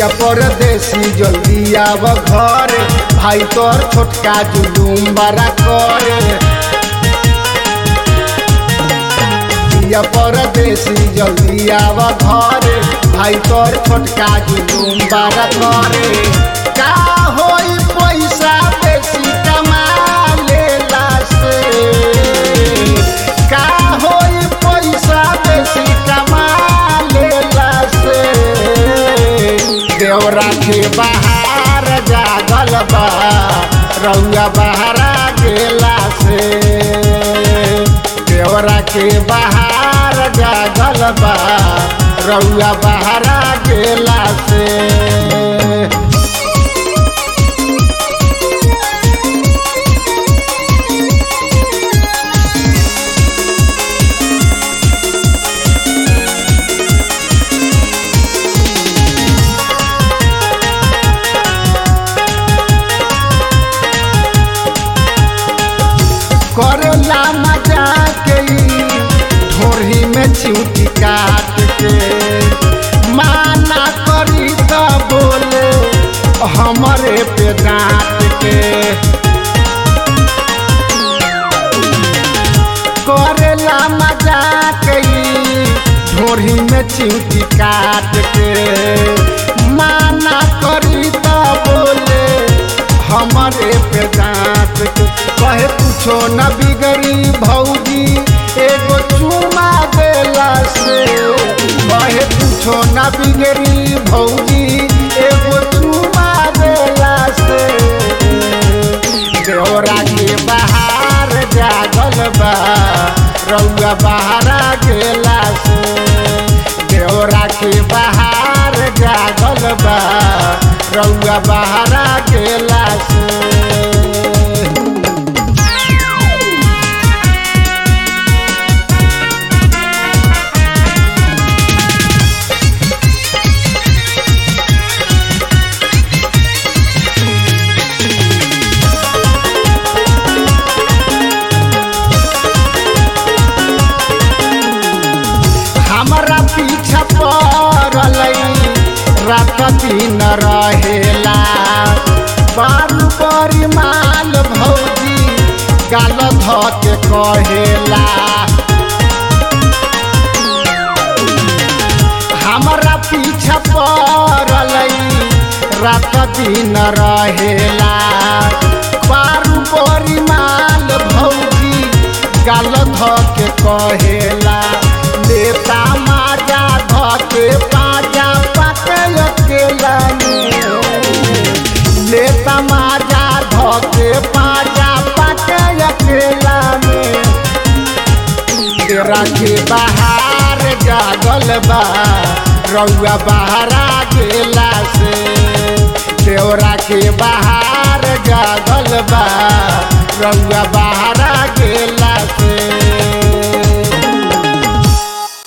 पिया परदेसी जल्दी आव घर भाई तोर छोटका जुलूम बड़ा करे पिया परदेसी जल्दी आव घर भाई तोर छोटका जुलूम बड़ा करे का होई पैसा बेसी कमा लेला से का होई पैसा बेसी कमा लेला से देवरा के बाहर जागल बा रउआ बहरा गेला से देवरा के बाहर जागल बा रउआ बहरा गेला से करेला मजा के ढोरी में चिउटी काट के माना करी त बोले हमरे पे डांट के करेला मजा के ढोरी में चिउटी काट के माना करी त बोले हमरे पे डांट के कहे कुछो न बिगड़ी भौजी एगो चुमा देला से कहे कुछो न बिगड़ी भौजी एगो चुमा देला से देवरा के बाहर जागल बा रउआ बहरा गेला से देवरा के बाहर जागल बा रउआ बहरा गेला से हमरा पीछा पड़ल रात दिन रहेला बारू बड़ी माल भौजी गाल ध के कहेला हमरा पीछा पड़ल रात दिन रहेला बारू बड़ी माल भौजी गाल ध के कहेला नेता माजा ध के पाजा पाके अकेला नेता माजा ध के पाजा पाके अकेला में तेरा के बाहर जागल बा रउआ बहरा गेला से देवरा के बाहर जागल बा रउआ बहरा गेला से